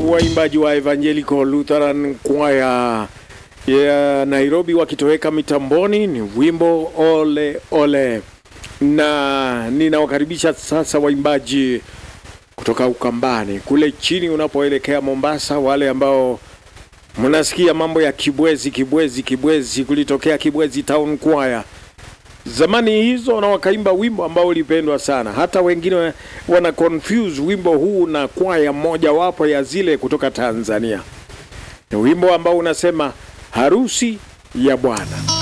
waimbaji wa Evangelical Lutheran Choir ya Nairobi wakitoweka mitamboni, ni wimbo ole ole, na ninawakaribisha sasa waimbaji kutoka Ukambani kule chini unapoelekea Mombasa, wale ambao mnasikia mambo ya Kibwezi, Kibwezi, Kibwezi, kulitokea Kibwezi Town Choir zamani hizo, na wakaimba wimbo ambao ulipendwa sana. Hata wengine wana confuse wimbo huu na kwaya moja wapo ya zile kutoka Tanzania. Ni wimbo ambao unasema harusi ya Bwana.